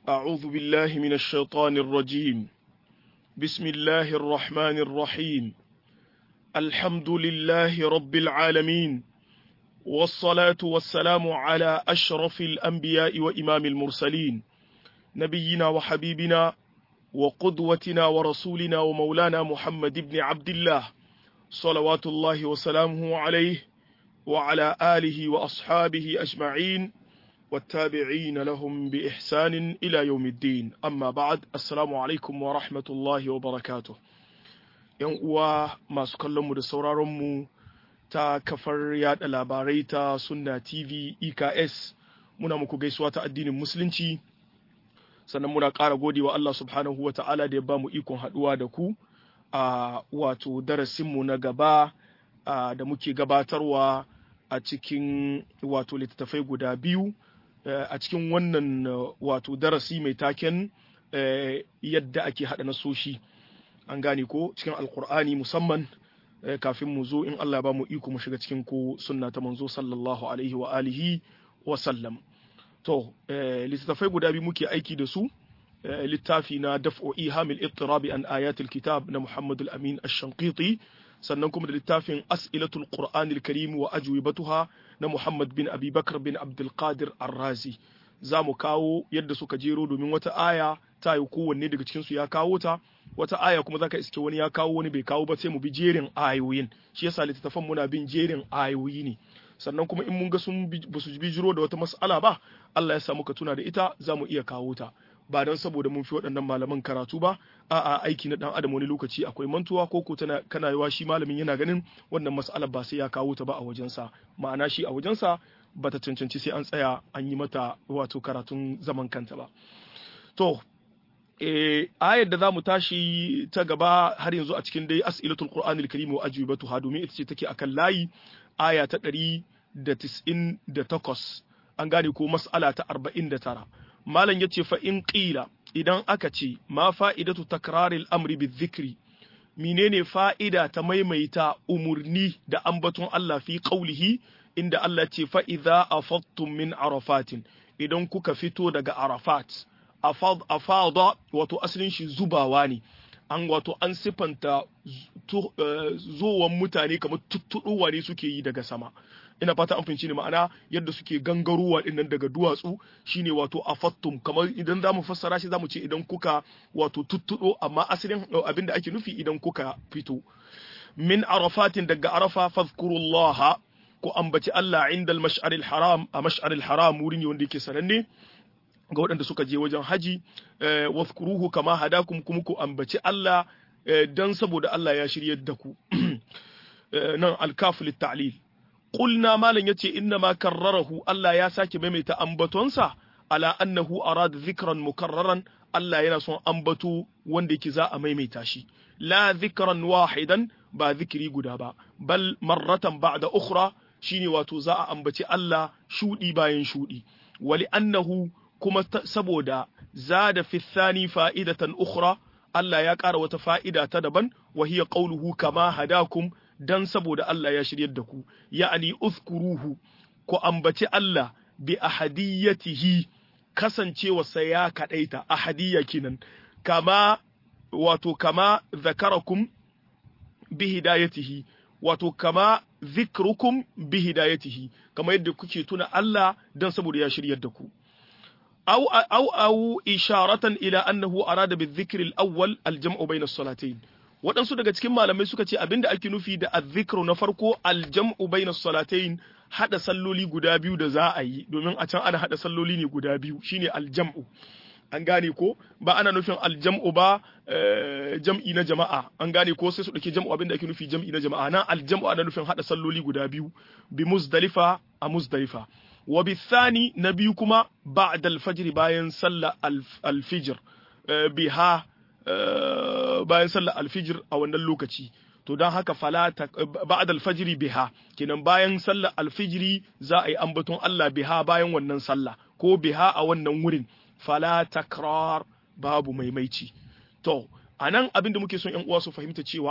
أعوذ بالله من الشيطان الرجيم بسم الله الرحمن الرحيم الحمد لله رب العالمين والصلاة والسلام على أشرف الأنبياء وإمام المرسلين نبينا وحبيبنا وقدوتنا ورسولنا ومولانا محمد بن عبد الله صلوات الله وسلامه عليه وعلى آله وأصحابه أجمعين والتابعين لهم بإحسان إلى يوم الدين أما بعد السلام عليكم ورحمة الله وبركاته ‘Yan uwa masu kallonmu da sauraronmu ta kafar yada labarai ta Sunna TV EKS muna muku gaisuwa ta addinin Musulunci sannan muna ƙara gode wa Allah subhanahu wa ta'ala da ya ba mu ikon haɗuwa da ku a wato darasinmu na gaba da muke gabatarwa a cikin wato littattafai guda biyu a cikin wannan wato darasi mai taken yadda ake haɗa nasoshi an gane ko cikin alkur'ani musamman kafin mu zo in Allah ba mu iko mu shiga cikin ko sunna ta manzo sallallahu alaihi wa alihi wa sallam to littattafai guda biyu muke aiki da su littafi na daf'o ihamil ittirabi an ayatul kitab na Muhammad al-Amin ash-Shanqiti sannan kuma da littafin as'ilatul Qur'an al-Karim wa ajwibatuha na Muhammad bin Abi Bakr bin Abdul Qadir Ar-Razi za mu kawo yadda suka jero domin wata aya ta yi kowanne daga cikin su ya kawo ta wata aya kuma zaka iske wani ya kawo wani bai kawo ba sai mu bi jerin ayoyin shi yasa littattafan muna bin jerin ayoyi ne sannan kuma in mun ga sun ba su bijiro da wata mas'ala ba Allah ya sa muka tuna da ita za mu iya kawo ta ba don saboda mun fi waɗannan malaman karatu ba a'a aiki na dan adam wani lokaci akwai mantuwa ko ko tana kana yawa shi malamin yana ganin wannan mas'alar ba sai ya kawo ta ba a wajensa ma'ana shi a wajensa bata cancanci sai an tsaya an yi mata wato karatun zaman kanta ba to eh ayar da za mu tashi ta gaba har yanzu a cikin dai as'ilatul qur'anil karim wa ajwibatuha domin ita ce take akan layi aya ta 198 an gane ko mas'ala ta 49 malam yace fa in qila idan aka ce ma fa'idatu takraril amri bizikri menene fa'ida ta maimaita umurni da ambaton Allah fi qaulihi inda Allah ce fa idza afattum min arafatin idan kuka fito daga arafat afad afada wato asalin shi zubawa ne an wato an sifanta zuwan mutane kamar tuttuɗuwa ne suke yi daga sama ina fata an fahimci ne ma'ana yadda suke gangarowa dinnan daga duwatsu shine wato afattum kamar idan zamu fassara shi zamu ce idan kuka wato tuttudo amma asalin abin da ake nufi idan kuka fito min arafatin daga arafa fadhkurullaha ku ambaci Allah inda al-mash'aril haram a mash'aril haram wurin wanda yake sananne ga waɗanda suka je wajen haji wadhkuruhu kama hadakum kuma ku ambaci Allah dan saboda Allah ya shiryar da ku nan al-kaf lit-ta'lil qulna malan yace inna ma karrarahu Allah ya sake maimaita ambatonsa ala annahu arada dhikran mukarraran Allah yana son ambato wanda yake za a maimaita shi la dhikran wahidan ba zikiri guda ba bal marratan ba'da ukhra shine wato za a ambaci Allah shudi bayan shudi wali annahu kuma saboda zada fi thani fa'idatan ukhra Allah ya ƙara wata fa'ida ta daban wa hiya qawluhu kama hadakum dan saboda Allah ya shiryar da ku ya'ani uzkuruhu ku ambaci Allah bi ahadiyatihi kasancewa sai ya kadaita ahadiyya kinan kama wato kama zakarakum bi hidayatihi wato kama zikrukum bi hidayatihi kama yadda kuke tuna Allah dan saboda ya shiryar da ku أو أو أو إشارة إلى أنه أراد بالذكر الأول الجمع بين الصلاتين waɗansu daga cikin malamai suka ce abinda ake nufi da azzikru na farko aljam'u baina salatayn hada salloli guda biyu da za a yi domin a can ana hada salloli ne guda biyu shine aljam'u an gane ko ba ana nufin aljam'u ba jam'i na jama'a an gane ko sai su dauke jam'u abinda ake nufi jam'i na jama'a nan aljam'u ana nufin hada salloli guda biyu bi muzdalifa a muzdalifa wa bithani na biyu kuma ba'da al-fajr bayan sallar al-fajr biha bayan sallar al-fajr a wannan lokaci to don haka fala ba'da al-fajr biha kenan bayan sallar al-fajr za a yi ambaton Allah biha bayan wannan sallah ko biha a wannan wurin fala takrar babu maimaici to anan abin da muke son yan uwa su fahimta cewa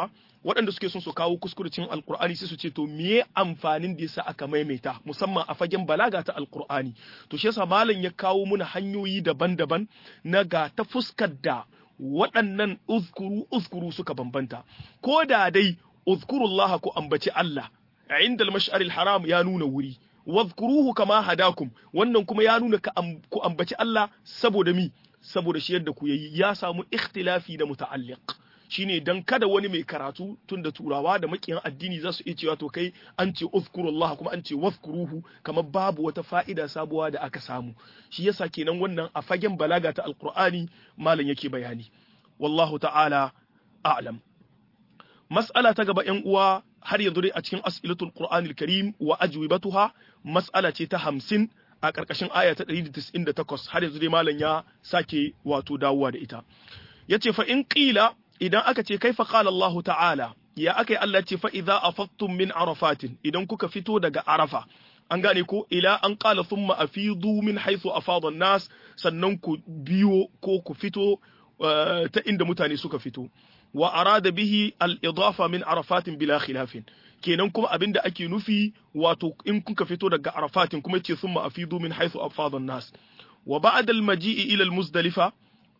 waɗanda suke son su kawo kuskurcin alkur'ani sai su ce to me amfanin da yasa aka maimaita musamman a fagen balaga ta alkur'ani to shi yasa malam ya kawo muna hanyoyi daban-daban na ga ta fuskar da waɗannan uzkuru uzkuru suka bambanta ko da dai uzkurullah ku ambaci Allah inda al haram ya nuna wuri wadhkuruhu kama hadakum wannan kuma ya nuna ku ambaci Allah saboda mi saboda shi yadda ku yayi ya samu ikhtilafi da muta'alliq shine dan kada wani mai karatu tun da turawa da makiyan addini za su iya cewa to kai an ce uzkurullah kuma an ce wazkuruhu kamar babu wata fa'ida sabuwa da aka samu shi yasa kenan wannan a fagen balaga ta alqur'ani malam yake bayani wallahu ta'ala a'lam mas'ala ta gaba yan uwa har yanzu dai a cikin as'ilatul qur'anil karim wa ajwibatuha mas'ala ce ta 50 a ƙarƙashin aya ta 198 har yanzu dai malam ya sake wato dawowa da ita yace fa in qila idan aka ce kaifa qala Allah ta'ala ya aka yi Allah ce fa idza afattum min arafatin idan kuka fito daga arafa an gane ko ila an qala thumma afidu min haythu afada nas sannan ku biyo ko ku fito ta inda mutane suka fito wa arada bihi al-idafa min arafatin bila khilafin kenan kuma abinda ake nufi wato in kuka fito daga arafatin kuma ce thumma afidu min haythu afada nas wa ba'da al-maji'i ila al-muzdalifa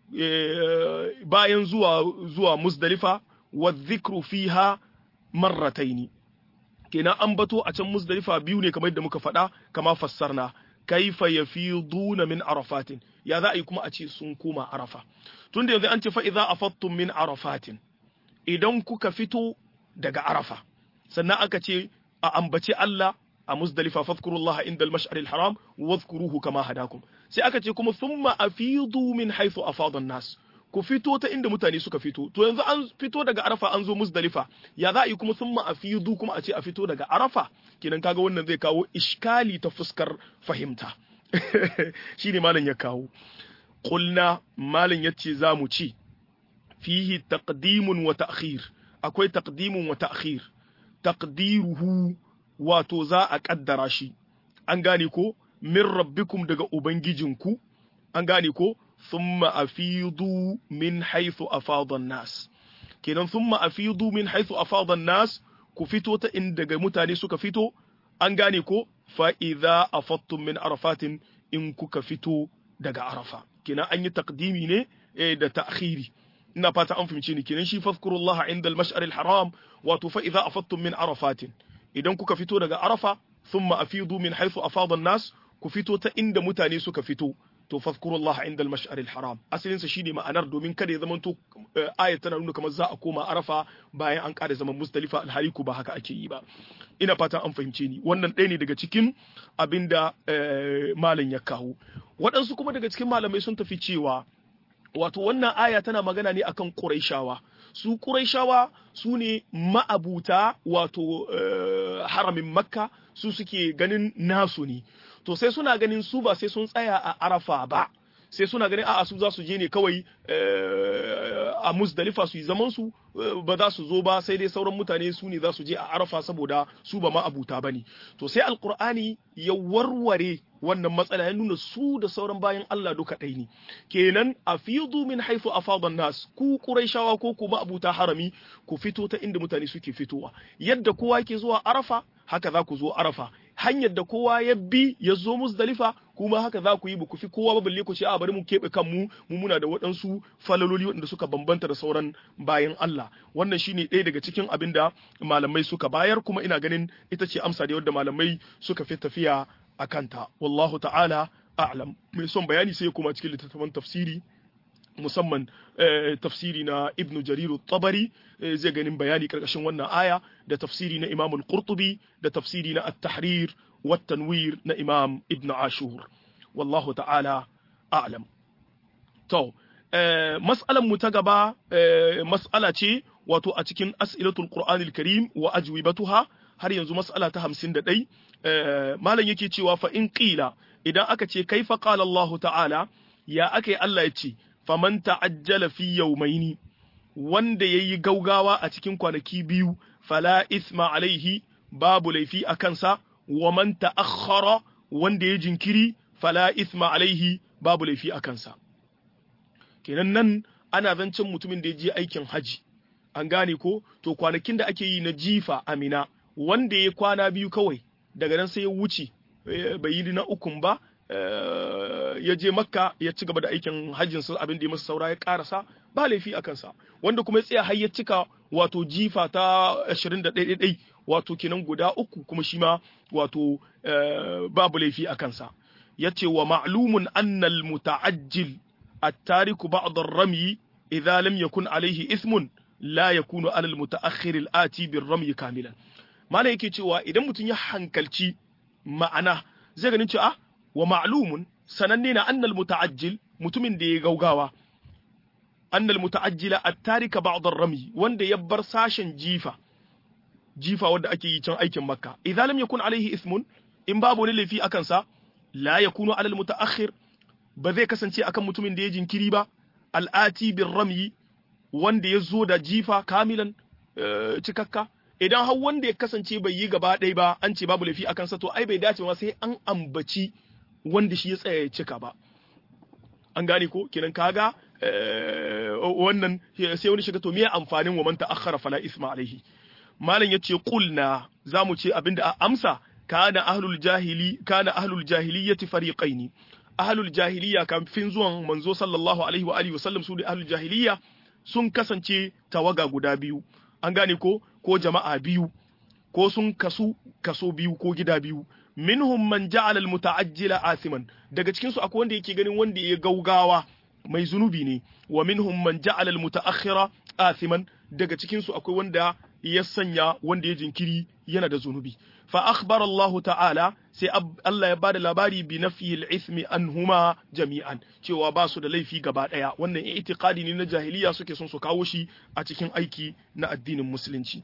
bayan zuwa zuwa muzdalifa wa dhikru fiha marrataini kenan an bato a can muzdalifa biyu ne kamar yadda muka faɗa kama fassarna kaifa yafiduna min arafatin ya za a yi kuma a ce sun koma arafa tunda yanzu an ce fa idza afattum min arafatin idan kuka fito daga arafa sannan aka ce a ambaci Allah a muzdalifa fadhkurullaha inda al-mash'ar al-haram wadhkuruhu kama hadakum sai aka ce kuma thumma afidu min haythu afada an-nas ku fito ta inda mutane suka fito to yanzu an fito daga arafa an zo muzdalifa ya za a yi kuma thumma afidu kuma a ce a fito daga arafa kenan kaga wannan zai kawo iskali ta fuskar fahimta shine malam ya kawo qulna malam yace za mu ci fihi taqdimun wa ta'khir akwai taqdimun wa ta'khir taqdiruhu wato za a kaddara shi an gane ko min rabbikum daga ubangijinku an gane ko thumma afidu min haythu afada an-nas kenan thumma afidu min haythu afada an-nas ku fito ta inda daga mutane suka fito an gane ko fa idza afattum min arafatin in kuka fito daga arafa kenan an yi taqdimi ne da ta'khiri ina fata an fahimce ni kenan shi fadhkurullaha inda al-mash'ar al-haram wato fa idza afattum min arafatin idan kuka fito daga arafa thumma afidu min haythu afada an-nas ku fito ta inda mutane suka fito to fadhkurullaha inda al-mash'ar al-haram asalin sa shine ma'anar domin kada ya zamanto ayat tana nuna kamar za a koma arafa bayan an kada zaman muzdalifa alhali ku ba haka ake yi ba ina fatan an fahimce ni wannan ɗaya ne daga cikin abinda malam ya kawo waɗansu kuma daga cikin malamai sun tafi cewa wato wannan aya tana magana ne akan Qurayshawa su Qurayshawa su ne ma'abuta wato haramin Makka su suke ganin nasu ne to sai suna ganin su ba sai sun tsaya a Arafa ba sai suna ganin a'a su za su je ne kawai a Muzdalifa su yi zaman su ba za su zo ba sai dai sauran mutane su ne za su je a Arafa saboda su ba ma'abuta bane to sai Alqur'ani ya warware wannan matsala ya nuna su da sauran bayan Allah duka ɗai ne kenan afidu min haifu afadan nas ku quraishawa ko ku abuta harami ku fito ta inda mutane suke fitowa yadda kowa ke zuwa arafa haka za ku zo arafa hanyar da kowa ya bi ya zo muzdalifa kuma haka za ku yi ba ku fi kowa ba balle ku ce a bari mu keɓe kanmu mu muna da waɗansu falaloli waɗanda suka bambanta da sauran bayan Allah wannan shine ɗaya daga cikin abin da malamai suka bayar kuma ina ganin ita ce amsa da yadda malamai suka fi tafiya a kanta wallahu ta'ala a'lam mai son bayani sai kuma cikin littattafan tafsiri musamman tafsiri na ibnu jariru tabari zai ganin bayani karkashin wannan aya da tafsiri na imam al-qurtubi da tafsiri na at-tahrir wa tanwir na imam ibnu ashur wallahu ta'ala a'lam to mas'alan mu ta gaba mas'ala ce wato a cikin as'ilatul qur'anil karim wa ajwibatuha har yanzu mas'ala ta 51 malam yake cewa fa in qila idan aka ce kaifa qala Allah ta'ala ya aka yi Allah ya ce faman ta'ajjala fi yawmaini wanda yayi gaugawa a cikin kwanaki biyu fala isma alaihi babu laifi a kansa wa man ta'akhkhara wanda ya jinkiri fala isma alaihi babu laifi a kansa kenan nan ana zancen mutumin da ya je aikin haji an gane ko to kwanakin da ake yi na jifa amina wanda ya kwana biyu kawai daga nan sai ya wuce bai yi na ukun ba ya je makka ya ci gaba da aikin hajjin sa abin da ya masa saura ya karasa ba laifi a kansa wanda kuma ya tsaya har ya cika wato jifa ta 21 wato kenan guda uku kuma shi ma wato babu laifi a kansa yace wa ma'lumun annal muta'ajjil at-tariku ba'd ar-ramy idza lam yakun alayhi ismun la yakunu alal mutaakhir al-ati bir-ramy kamilan malai yake cewa idan mutum ya hankalci ma'ana zai ganin cewa wa ma'lumun sananne na annal muta'ajjil mutumin da ya gaugawa annal muta'ajjila at-tarika ba'd ar-ramy wanda ya bar sashen jifa jifa wanda ake yi can aikin makka idza lam yakun alaihi ismun in babu wani laifi akan sa la yakunu alal mutaakhir ba zai kasance akan mutumin da ya jinkiri ba al'ati bir ramy wanda ya zo da jifa kamilan cikakka idan har wanda ya kasance bai yi gaba ɗaya ba an ce babu laifi akan sa to ai bai dace ba sai an ambaci wanda shi ya tsaya ya cika ba an gane ko kenan kaga wannan sai wani shiga to me amfanin wa man ta'akhkhara fala isma alaihi malam yace qulna zamu ce abinda a amsa kana ahlul jahili kana ahlul jahiliyyati fariqaini ahlul jahiliya kafin zuwan manzo sallallahu alaihi wa alihi wasallam su da ahlul jahiliya sun kasance tawaga guda biyu an gane ko ko jama'a biyu ko sun kasu kaso biyu ko gida biyu minhum man ja'ala al-muta'ajjila asiman daga cikin su akwai wanda yake ganin wanda ya gaugawa mai zunubi ne wa minhum man ja'ala al-muta'akhkhira asiman daga cikin su akwai wanda ya sanya wanda ya jinkiri yana da zunubi fa akhbara Allah ta'ala sai Allah ya bada labari bi nafyi al-ithmi anhuma jami'an cewa ba su da laifi gaba daya wannan i'tiqadi ne na jahiliya suke son su kawo shi a cikin aiki na addinin musulunci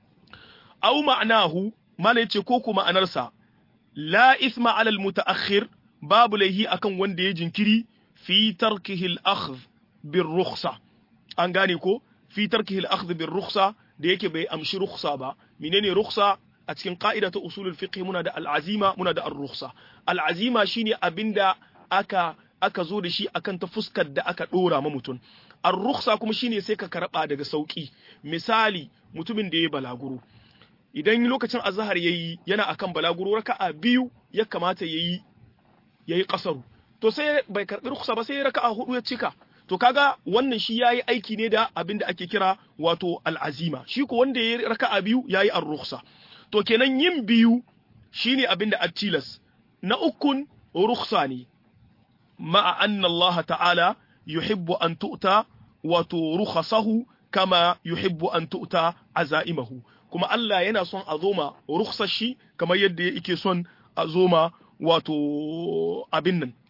aw ma'nahu mala yace ko kuma ma'anarsa la isma 'ala al-muta'akhir babu laihi akan wanda ya jinkiri fi tarkihi al-akhdh bir rukhsa an gane ko fi tarkihi al-akhdh bir rukhsa da yake bai amshi rukhsa ba menene rukhsa a cikin ka'ida ta usulul fiqh muna da al'azima muna da ar-rukhsa al'azima shine abinda aka aka zo da shi akan ta fuskar da aka dora ma mutum ar-rukhsa kuma shine sai ka karba daga sauki misali mutumin da ya balaguro idan lokacin azhar yayi yana akan balaguro raka'a biyu ya kamata yayi yayi kasaru to sai bai karbi rukhsa ba sai raka'a hudu ya cika to kaga wannan shi yayi aiki ne da abin da ake kira wato al'azima shi ko wanda yayi raka'a biyu yayi ar-rukhsa to kenan yin biyu shine abin da at-tilas na ukun rukhsa ne ma'a anna Allah ta'ala yuhibbu an tu'ta wato rukhasahu kama yuhibbu an tu'ta azaimahu kuma Allah yana son a zoma rukhsar shi kamar yadda yake son a zoma wato abin nan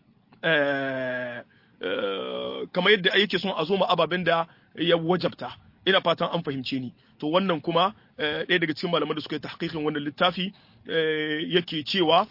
kamar yadda yake son a zo ma ababen da ya wajabta ina fatan an fahimce ni to wannan kuma ɗaya daga cikin malaman da suka yi tahqiqin wannan littafi yake cewa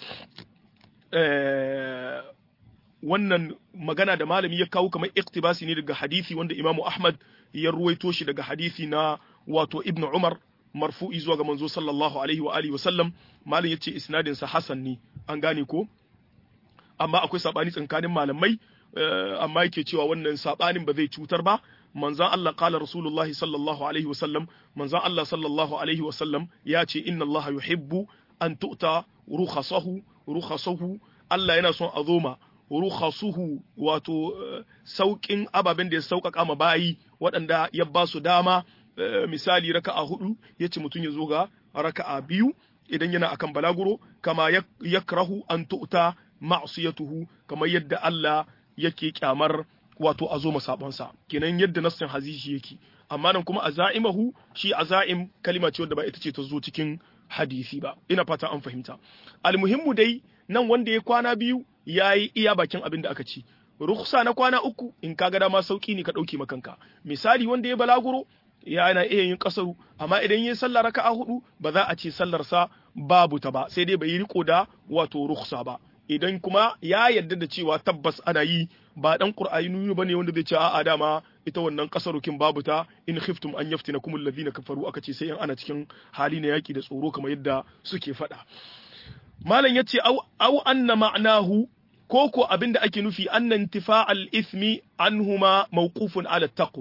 wannan magana da malami ya kawo kamar iktibasi ne daga hadisi wanda Imamu Ahmad ya ruwaito shi daga hadisi na wato Ibn Umar marfu'i zuwa ga manzo sallallahu alaihi wa alihi wa sallam malam yace isnadin sa hasan ne an gane ko amma akwai sabani tsakanin malamai amma yake cewa wannan sabanin ba zai cutar ba manzon Allah qala rasulullah sallallahu alaihi wasallam manzon Allah sallallahu alaihi wasallam ya ce inna Allah yuhibbu an tu'ta rukhasahu rukhasahu Allah yana son a zoma rukhasuhu wato sauƙin ababen da ya sauƙaƙa ma bayi waɗanda ya ba su dama misali raka'a hudu yace mutum ya zo ga raka'a biyu idan yana akan balaguro kama yakrahu an tu'ta ma'siyatuhu kamar yadda Allah yake kyamar wato a zo masabonsa kenan yadda nassin hadisi yake amma nan kuma azaimahu shi azaim kalima ce wanda ba ita ce ta zo cikin hadisi ba ina fata an fahimta almuhimmu dai nan wanda ya kwana biyu yayi iya bakin abin da aka ci rukhsa na kwana uku in kaga dama sauki ne ka dauke makanka misali wanda ya balaguro yana iya yin kasaru amma idan yin sallah raka'a hudu ba za a ce sallarsa babu ta ba sai dai bai riko da wato rukhsa ba idan kuma ya yarda da cewa tabbas ana yi ba dan qur'ani nuni bane wanda zai ce a'a dama ita wannan kasarukin babu ta in khiftum an yaftinakum alladhina kafaru aka ce sai in ana cikin hali na yaki da tsoro kamar yadda suke faɗa malam yace au au anna ma'nahu ko ko abinda ake nufi anna intifa'al ithmi anhuma mawqufun ala taqwa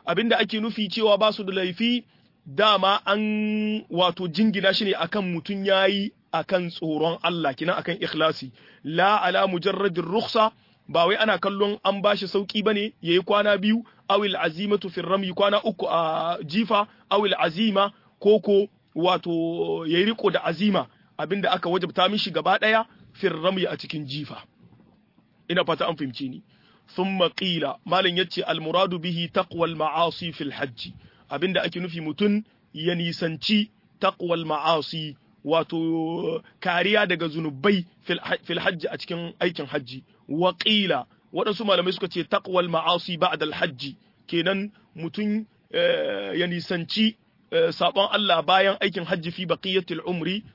abinda ake nufi cewa ba su da laifi dama an wato jingina shi ne akan mutum yayi akan tsoron Allah kina akan ikhlasi la ala mujarradir rukhsa ba wai ana kallon an bashi sauki bane yayi kwana biyu awil azimatu fi rami kwana uku a jifa awil azima koko wato yayi riko da azima abinda aka wajabta mishi gaba daya fi rami a cikin jifa ina fata an fahimci ni thumma qila malam yace al muradu bihi taqwal ma'asi fil hajj abinda ake nufi mutun ya nisanci taqwal ma'asi wato kariya daga zunubai fil hajji a cikin aikin hajji wa qila waɗansu malamai suka ce taqwal ma'asi ba'da al hajji kenan mutum ya nisanci sabon Allah bayan aikin hajji fi baqiyatil umri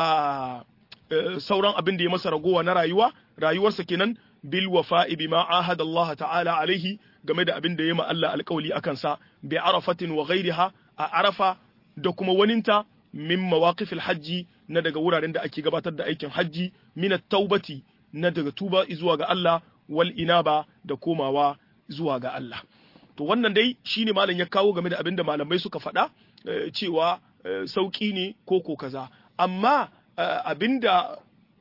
a sauran abin da ya masa ragowa na rayuwa rayuwarsa kenan bil wafa'i bima ahada Allah ta'ala alaihi game da abin da ya ma Allah alƙawli akan sa bi arafatin wa ghairiha a arafa da kuma waninta min mawaqifil hajji na daga wuraren da ake gabatar da aikin hajji min taubati na daga tuba zuwa ga Allah wal inaba da komawa zuwa ga Allah to wannan dai shine malam ya kawo game da abin da malamai suka faɗa cewa sauki ne ko ko kaza amma abinda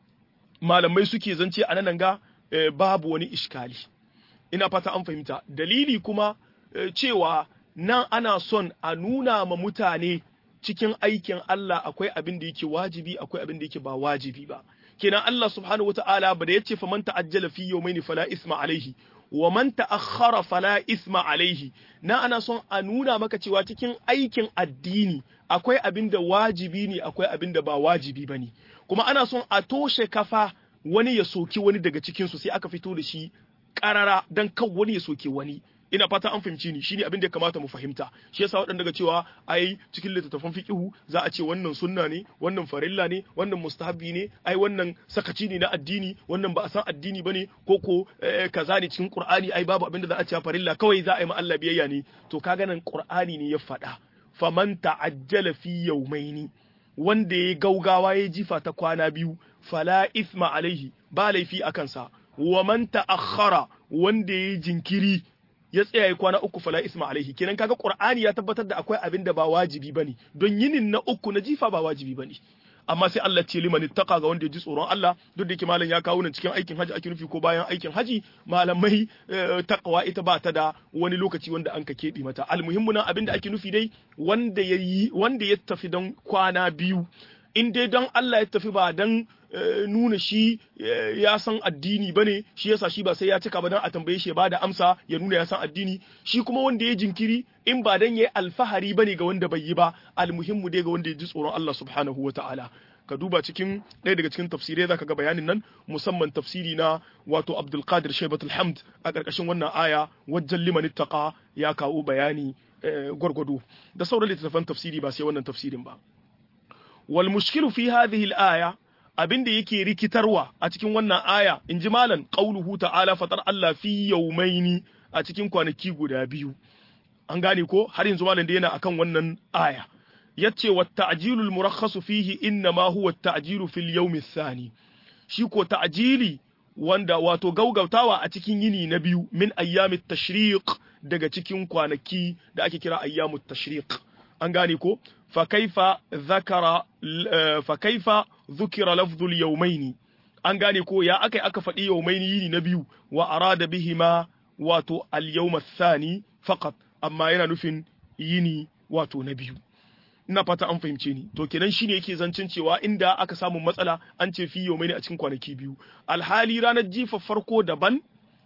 malamai suke zance a nan ga babu wani iskali ina fata an fahimta dalili kuma cewa nan ana son a nuna ma mutane cikin aikin Allah akwai abin da yake wajibi akwai abin da yake ba wajibi ba kenan Allah subhanahu wataala ba da yace fa man ta'ajjala fi yawmayn fala isma alaihi wa man ta'akhkhara fala isma alaihi na ana son a nuna maka cewa cikin aikin addini akwai abin da wajibi ne akwai abin da ba wajibi bane kuma ana son a toshe kafa wani ya soki wani daga cikin su sai aka fito da shi karara dan kan wani ya soke wani ina fata an fahimci ni shine abin da ya kamata mu fahimta shi yasa waɗanda daga cewa ai cikin littattafan fiqihu za a ce wannan sunna ne wannan farilla ne wannan mustahabi ne ai wannan sakaci ne na addini wannan ba a san addini bane ko ko kaza ne cikin qur'ani ai babu abin da za a ce farilla kawai za a yi ma Allah biyayya ne to kaga nan qur'ani ne ya faɗa faman ta'ajjala fi yawmaini wanda ya gaugawa ya jifa ta kwana biyu fala isma alaihi ba laifi a kansa wa man ta'akhkhara wanda ya jinkiri ya tsaya ya kwana uku fala isma alaihi kenan kaga qur'ani ya tabbatar da akwai abin da ba wajibi bane don yinin na uku na jifa ba wajibi bane amma sai Allah ce liman ittaqa ga wanda ya ji tsoron Allah duk da yake malam ya kawo nan cikin aikin haji ake nufi ko bayan aikin haji malamai taqwa ita ba ta da wani lokaci wanda an ka keɓe mata almuhimmu nan abin da ake nufi dai wanda ya yi wanda ya tafi don kwana biyu in dai don Allah ya tafi ba don nuna shi ya san addini bane shi yasa shi ba sai ya cika ba dan a tambaye shi ba da amsa ya nuna ya san addini shi kuma wanda ya jinkiri in ba dan yayi alfahari bane ga wanda bai yi ba almuhimmu dai ga wanda ya ji tsoron Allah subhanahu wataala ka duba cikin ɗaya daga cikin tafsirai zaka ga bayanin nan musamman tafsiri na wato Abdul Qadir Shaybatul Hamd a ƙarƙashin wannan aya wajen liman ittaqa ya kawo bayani gwargwado da sauran littattafan tafsiri ba sai wannan tafsirin ba wal mushkilu fi hadhihi al-aya abin da yake rikitarwa a cikin wannan aya in ji malam qauluhu ta'ala fatar Allah fi yawmaini a cikin kwanaki guda biyu an gane ko har yanzu malam da yana akan wannan aya yace wa ta'jilul murakhasu fihi inna ma huwa at-ta'jilu fil yawmi thani shi ko ta'jili wanda wato gaugautawa a cikin yini na biyu min ayyamit tashriq daga cikin kwanaki da ake kira ayyamut tashriq an gane ko fa kaifa zakara fa kaifa dhukira lafdhul yawmaini an gane ko ya akai aka faɗi yawmaini yini na biyu wa arada bihima wato al-yawm ath-thani faqat amma yana nufin yini wato na biyu ina fata an fahimce ni to kenan shine yake zancin cewa inda aka samu matsala an ce fi yawmaini a cikin kwanaki biyu alhali ranar jifa farko daban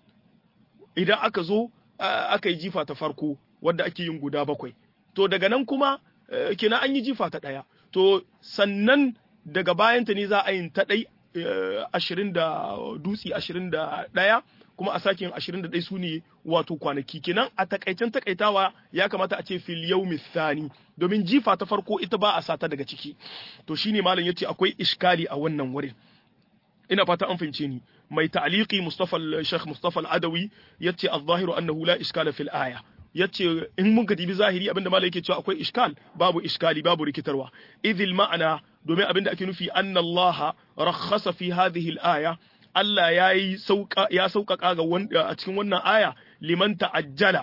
idan aka zo aka yi jifa ta farko wadda ake yin guda bakwai to daga nan kuma kenan an yi jifa ta ɗaya to sannan daga bayanta ne za a yin ta ɗai ashirin da dutse ashirin da ɗaya kuma a sake yin ashirin da ɗai su ne wato kwanaki kenan a takaicen takaitawa ya kamata a ce fil yawmi thani domin jifa ta farko ita ba a sata daga ciki to shine malam yace akwai iskali a wannan wurin ina fata an fahimce ni mai ta'liqi Mustafa Sheikh Mustafa Al-Adawi yace az-zahiru annahu la iskala fil aya yace in mun ga dibi zahiri abinda malai yake cewa akwai iskal babu iskali babu rikitarwa idhil ma'ana domin abinda ake nufi anna Allah rakhasa fi hadhihi al-aya Allah ya yi sauka ya sauƙaƙa ga wanda a cikin wannan aya liman ta'ajjala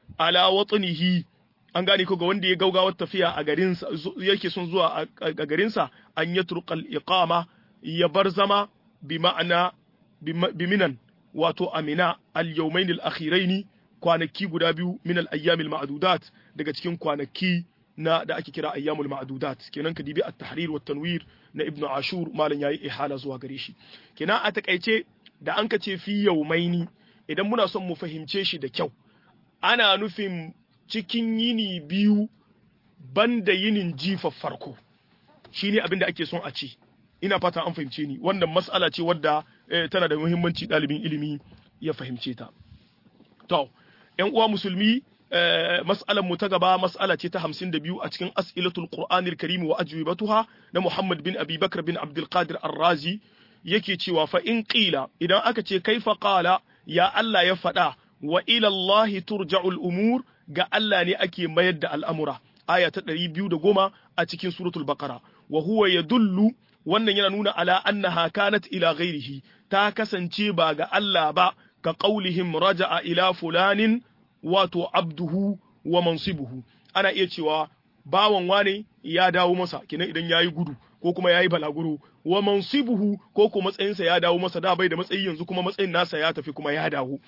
ala watnihi an gane ko ga wanda ya gaugawar tafiya a garinsa yake son zuwa a garinsa an ya turqal iqama ya bar zama bi ma'ana bi minan wato amina al yawmain al akhiraini kwanaki guda biyu min al ayyam al ma'dudat daga cikin kwanaki na da ake kira ayyamul ma'dudat kenan ka dibi at-tahrir wa tanwir na ibnu ashur malan yayi ihala zuwa gare shi kenan a takaice da an ka ce fi yawmaini idan muna son mu fahimce shi da kyau ana nufin cikin yini biyu banda yinin jifa farko shine abin da ake son a ce ina fata an fahimce ni wannan mas'ala ce wadda tana da muhimmanci ɗalibin ilimi ya fahimce ta to ƴan uwa musulmi mas'alan mu ta gaba mas'ala ce ta 52 a cikin as'ilatul qur'anil karim wa ajwibatuha na Muhammad bin Abi Bakr bin Abdul Qadir Ar-Razi yake cewa fa in qila idan aka ce kaifa qala ya Allah ya faɗa wa ila Allah turja'ul umur ga Allah ne ake mayar da al'amura aya ta 210 a cikin suratul baqara wa huwa yadullu wannan yana nuna ala annaha kanat ila ghairihi ta kasance ba ga Allah ba ka qaulihim raja'a ila fulanin wato abduhu wa mansibuhu ana iya cewa bawan wane ya dawo masa kenan idan yayi gudu ko kuma yayi balaguro wa mansibuhu ko ko matsayinsa ya dawo masa da bai da matsayi yanzu kuma matsayin nasa ya tafi kuma ya dawo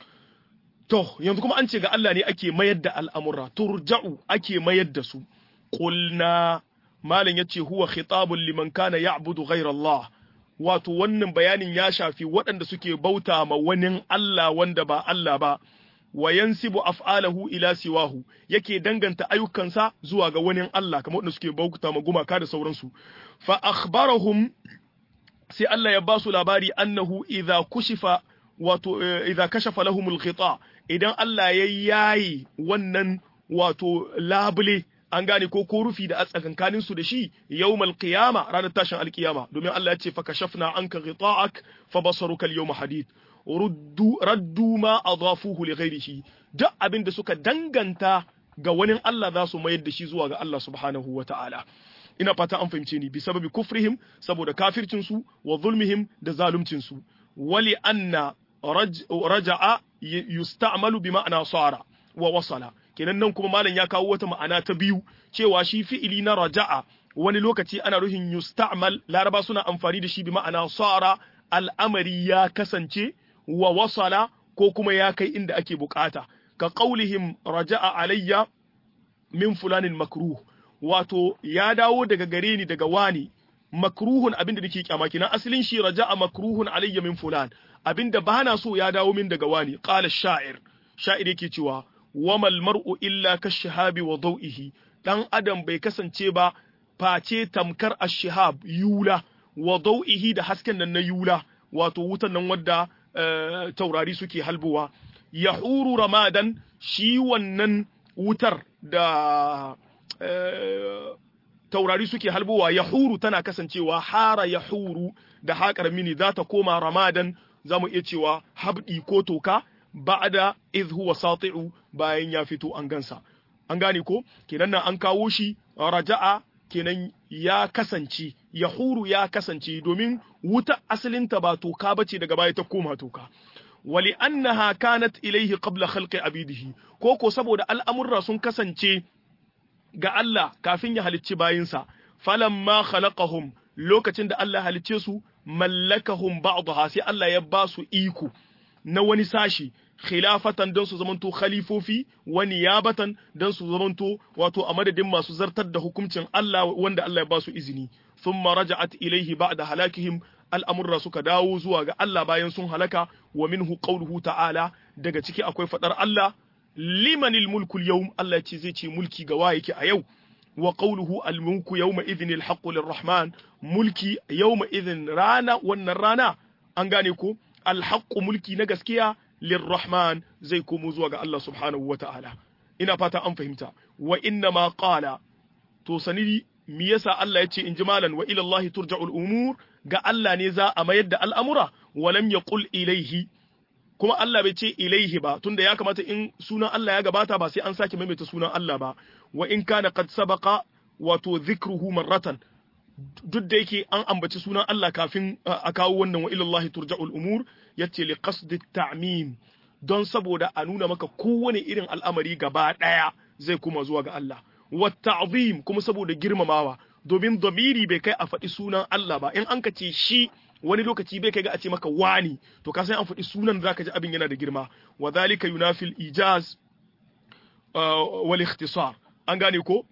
to yanzu kuma an ce ga Allah ne ake mayar da al'amura turja'u ake mayar da su qulna malam yace huwa khitabun liman kana ya'budu ghayra Allah wato wannan bayanin ya shafi waɗanda suke bauta ma wani Allah wanda ba Allah ba wa yansibu af'alahu ila siwahu yake danganta ayyukansa zuwa ga wani Allah kamar wanda suke bauta ma gumaka da sauransu fa akhbarahum sai Allah ya ba su labari annahu idza kushifa wato idza kashafa lahum al idan Allah ya yayi wannan wato labule an gane ko ko rufi da tsakankanin su da shi yawmal qiyama ranar tashin alkiyama domin Allah ya ce fa kashafna anka ghita'ak fa basaruka al-yawma hadid ruddu raddu ma adafuhu li ghairihi duk abin da suka danganta ga wani Allah za su mayar da shi zuwa ga Allah subhanahu wata'ala ina fata an fahimce ni bi sababi kufrihim saboda kafircin su wa zulmihim da zaluncin su wali anna raja'a yusta'malu bi ma'ana sara wa wasala kenan nan kuma malam ya kawo wata ma'ana ta biyu cewa shi fi'ili na raja'a wani lokaci ana ruhin yusta'mal laraba suna amfani da shi bi ma'ana sara al'amari ya kasance wa wasala ko kuma ya kai inda ake bukata ka qaulihim raja'a alayya min fulanin makruh wato ya dawo daga gare ni daga wani makruhun abinda nake kyama kina asalin shi raja'a makruhun alayya min fulan abinda bana so ya dawo min daga wani qala sha'ir sha'ir yake cewa wamal mar'u illa kashahabi wa daw'ihi dan adam bai kasance ba face tamkar ashihab yula wa daw'ihi da hasken nan na yula wato wutan nan wadda taurari suke halbuwa yahuru ramadan shi wannan wutar da taurari suke halbowa ya huru tana kasancewa hara ya huru da haƙar mini za ta koma ramadan za mu iya cewa habdi ko toka ba'da iz huwa sati'u bayan ya fito an gansa an gane ko kenan nan an kawo shi raja'a kenan ya kasance ya huru ya kasance domin wuta asalinta ba toka bace daga baya ta koma toka wali annaha kanat ilaihi qabla khalqi abidihi ko ko saboda al'amurra sun kasance ga Allah kafin ya halicci bayinsa falamma khalaqahum lokacin da Allah halicce su mallakahum ba'daha sai Allah ya ba su iko na wani sashi khilafatan don su zamanto khalifofi wa niyabatan don su zamanto wato a madadin masu zartar da hukuncin Allah wanda Allah ya ba su izini thumma raja'at ilaihi ba'da halakihim al'amurra suka dawo zuwa ga Allah bayan sun halaka wa minhu qawluhu ta'ala daga ciki akwai fadar Allah limanil mulku yawm Allah ce zai ce mulki ga wa yake a yau wa qawluhu al mulku yawma idhin al haqqu lirrahman mulki yawma idhin rana wannan rana an gane ko al haqqu mulki na gaskiya lirrahman zai komo zuwa ga Allah subhanahu wa ta'ala ina fata an fahimta wa inna ma qala to sanidi me yasa Allah ya ce in ji malan wa ila Allah turja'ul umur ga Allah ne za a mayar da al'amura walam yaqul ilaihi kuma Allah bai ce ilaihi ba tunda ya kamata in sunan Allah ya gabata ba sai an sake maimaita sunan Allah ba wa in kana qad sabaqa wato dhikruhu marratan duk da yake an ambaci sunan Allah kafin a kawo wannan wa ilallahi turja'ul umur yace li qasdi ta'mim don saboda a nuna maka kowane irin al'amari gaba ɗaya zai kuma zuwa ga Allah wa ta'zim kuma saboda girmamawa domin domiri bai kai a faɗi sunan Allah ba in an ka ce shi wani lokaci bai kai ga a ce maka wani to ka san an faɗi sunan zaka ji abin yana da girma wa zalika yunafil ijaz wal ikhtisar an gane ko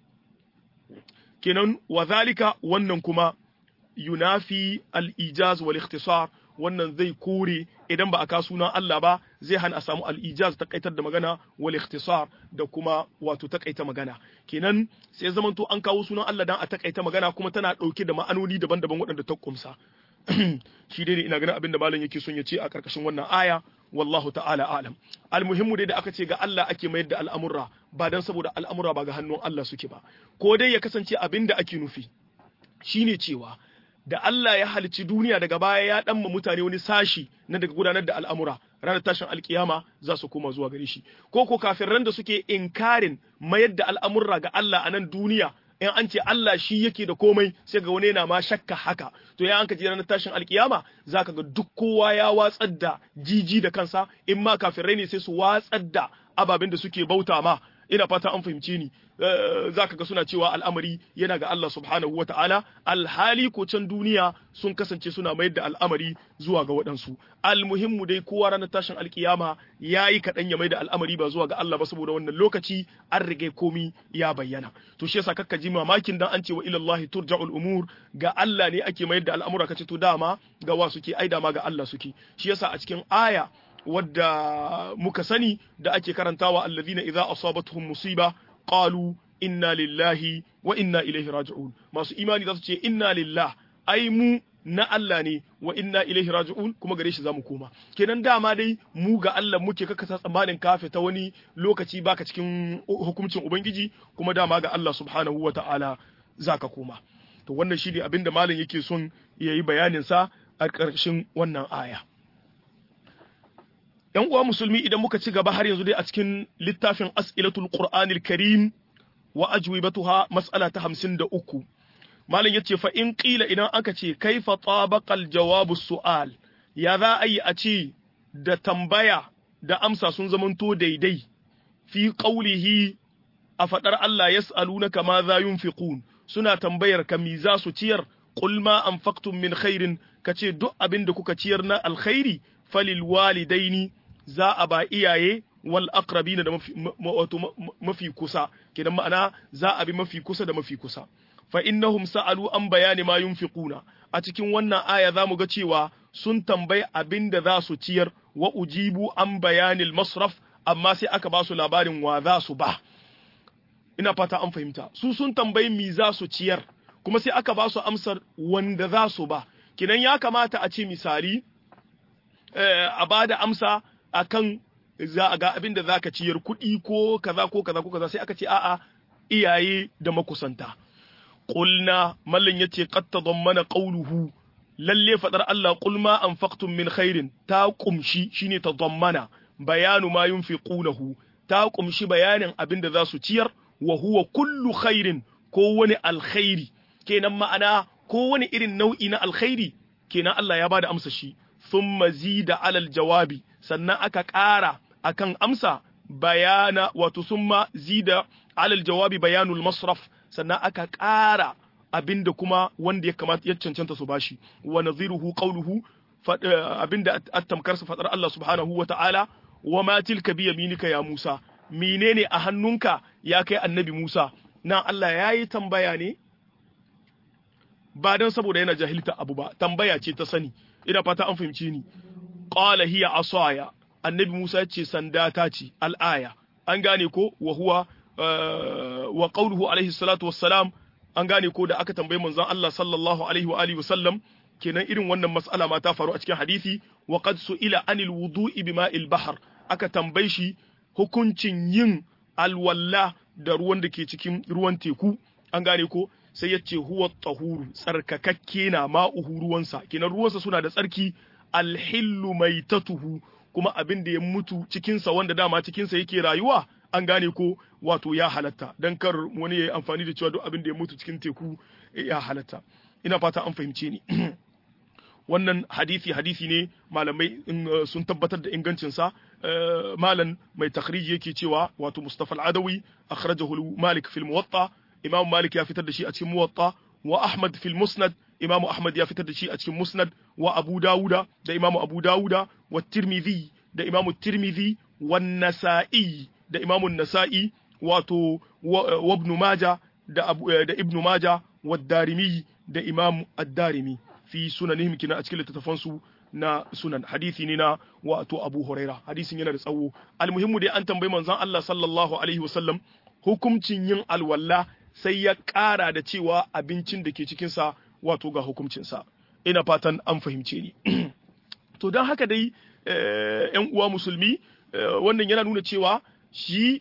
kenan wa zalika wannan kuma yunafi al ijaz wal ikhtisar wannan zai kore idan ba a ka sunan Allah ba zai hana a samu al-ijaz takaitar da magana wal ikhtisar da kuma wato takaita magana kenan sai zamanto an kawo sunan Allah dan a takaita magana kuma tana dauke da ma'anoni daban-daban waɗanda ta kumsa shi dai ina ganin abin da malam yake son ya ce a karkashin wannan aya wallahu ta'ala alam almuhimmu dai da aka ce ga Allah ake mayar da al'amurra ba dan saboda al'amurra ba ga hannun Allah suke ba ko dai ya kasance abin da ake nufi shine cewa da Allah ya halicci duniya daga baya ya ɗanma mutane wani sashi na daga gudanar da al'amura ranar tashin alkiyama za su koma zuwa gare shi ko ko kafin da suke inkarin mayar da al'amurra ga Allah a nan duniya in an ce Allah shi yake da komai sai ga wani yana ma shakka haka to ya an ka ji ranar tashin alkiyama za ka ga duk kowa ya watsar da jiji da kansa in ma kafirai ne sai su watsar da ababen da suke bauta ma ina fata an fahimce ni za ka ga suna cewa al'amari yana ga Allah subhanahu wa ta'ala alhali ko can duniya sun kasance suna mayar da al'amari zuwa ga waɗansu almuhimmu dai kowa ranar tashin alkiyama ya yi kaɗan ya mai da al'amari ba zuwa ga Allah ba saboda wannan lokaci an rige komi ya bayyana to shi yasa kakka ji mamakin dan an ce wa ilallahi turja'ul umur ga Allah ne ake mayar da al'amura kace to dama ga wa suke ai dama ga Allah suke shi yasa a cikin aya wadda muka sani da ake karantawa allazina idza asabatuhum musiba qalu inna lillahi wa inna ilaihi raji'un masu imani za su ce inna lillah ai mu na Allah ne wa inna ilaihi raji'un kuma gare shi zamu koma kenan dama dai mu ga Allah muke kaka ta tsammanin kafe ta wani lokaci baka cikin hukuncin ubangiji kuma dama ga Allah subhanahu wa ta'ala zaka koma to wannan shi ne abinda malam yake son yayi bayanin sa a ƙarshen wannan aya ‘yan uwa musulmi idan muka ci gaba har yanzu dai a cikin littafin as'ilatul qur'anil karim wa ajwibatuha mas'ala ta hamsin da uku malam yace fa in qila idan aka ce kaifa tabaqal jawabu su'al ya za a yi a ce da tambaya da amsa sun zamanto daidai fi qawlihi a fadar Allah yas'alunaka ma za yunfiqun suna tambayar ka mi za su ciyar qul ma anfaqtum min khairin kace duk abin da kuka ciyar na alkhairi falil walidaini za a ba iyaye wal aqrabina da mafi kusa kenan ma'ana za a bi mafi kusa da mafi kusa fa innahum sa'alu an bayani ma yunfiquna a cikin wannan aya zamu ga cewa sun tambayi abin da za su ciyar wa ujibu an bayanil masraf amma sai aka ba su labarin wa za su ba ina fata an fahimta su sun tambayi mi za su ciyar kuma sai aka ba su amsar wanda za su ba kinan ya kamata a ce misali a ba da amsa akan za a ga abin da za ka ciyar kuɗi ko kaza ko kaza ko kaza sai aka ce a'a iyaye da makusanta qulna mallan yace qad tadammana qawluhu lalle fadar Allah qul ma anfaqtum min khairin ta kumshi shine tadammana bayanu ma yunfiqunahu ta kumshi bayanin abin da za su ciyar wa huwa kullu khairin ko wani alkhairi kenan ma'ana ko wani irin nau'i na alkhairi kenan Allah ya bada amsa shi thumma zida alal jawabi sannan aka ƙara akan amsa bayana wato summa zida alal jawabi bayanul masraf sannan aka ƙara abinda kuma wanda ya kamata ya cancanta su bashi wa nadhiruhu qawluhu abinda attamkar su fadar Allah subhanahu wa ta'ala wa ma tilka bi yaminika ya Musa menene a hannunka ya kai annabi Musa na Allah yayi tambaya ne ba dan saboda yana jahilta abu ba tambaya ce ta sani ina fata an fahimci ni qala hiya asaya annabi Musa ya ce sanda ta ce al'aya an gane ko wa huwa wa qawluhu alaihi salatu wassalam an gane ko da aka tambayi manzon Allah sallallahu alaihi wa alihi wasallam kenan irin wannan mas'ala ma ta faru a cikin hadisi wa qad su'ila anil wudu'i bima'il bahr aka tambaye shi hukuncin yin alwalla da ruwan da ke cikin ruwan teku an gane ko sai ya ce huwa tahuru tsarkakakke na ma'uhu ruwansa kenan ruwansa suna da tsarki alhillu maitatuhu kuma abin da ya mutu cikinsa wanda dama cikinsa yake rayuwa an gane ko wato ya halatta dan kar wani ya yi amfani da cewa duk abin da ya mutu cikin teku ya halatta ina fata an fahimce ni wannan hadisi hadisi ne malamai sun tabbatar da ingancinsa malan mai takhriji yake cewa wato Mustafa al-Adawi akhrajahu Malik fil Muwatta Imam Malik ya fitar da shi a cikin Muwatta wa Ahmad fil Musnad Imam Ahmad ya fitar da shi a cikin Musnad wa Abu Dawuda da Imam Abu Dawuda wa Tirmidhi da Imam Tirmidhi wa Nasa'i da Imam Nasa'i wato wa Ibn Majah da da Ibn Majah wa Darimi da Imam Ad-Darimi fi sunanihim kina a cikin littattafansu na sunan hadisi ne na wato Abu Huraira hadisin yana da tsawo almuhimmu dai an tambayi manzon Allah sallallahu alaihi wasallam hukuncin yin alwala sai ya ƙara da cewa abincin da ke cikin sa wato ga hukuncin sa ina fatan an fahimce ni to dan haka dai ƴan uwa musulmi wannan yana nuna cewa shi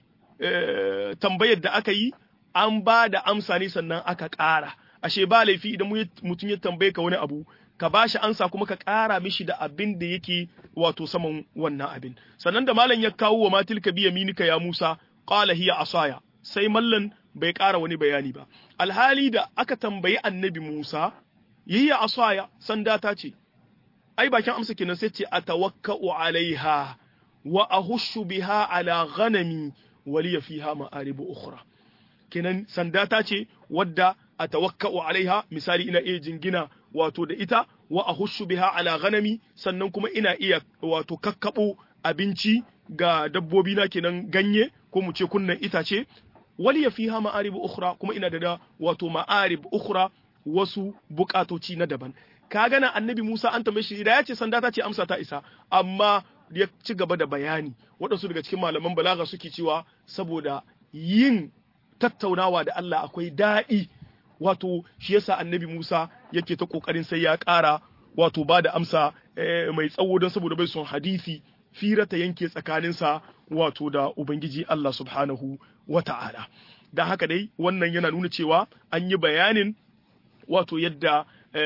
tambayar da aka yi an ba da amsa ne sannan aka ƙara ashe ba laifi idan mutum ya tambaye ka wani abu ka ba shi ansa kuma ka ƙara mishi da abin da yake wato saman wannan abin sannan da malam ya kawo wa matilka biya minika ya Musa qala hiya asaya sai mallan bai ƙara wani bayani ba alhali da aka tambayi annabi Musa hiya asaya sanda ta ce ai bakin amsa kenan sai ce atawakka'u alaiha wa ahushu biha ala ghanami wa liya fiha ma'aribu ukhra kenan sanda ta ce wadda atawakka'u alaiha misali ina iya jingina wato da ita wa ahushu biha ala ghanami sannan kuma ina iya wato kakkabo abinci ga dabbobi na kenan ganye ko mu ce kunnan itace wali ya fiha ma'arib ukhra kuma ina da wato ma'arib ukhra wasu bukatoci na daban ka gana annabi Musa an tambaye shi da ya ce sanda ta ce amsa ta isa amma ya ci gaba da bayani waɗansu daga cikin malaman balaga suke cewa saboda yin tattaunawa da Allah akwai daɗi wato shi yasa annabi Musa yake ta kokarin sai ya ƙara wato ba da amsa mai tsawo don saboda bai son hadisi fira ta yanke tsakaninsa wato da Ubangiji Allah subhanahu wa ta'ala. Da haka dai wannan yana nuna cewa an yi bayanin wato yadda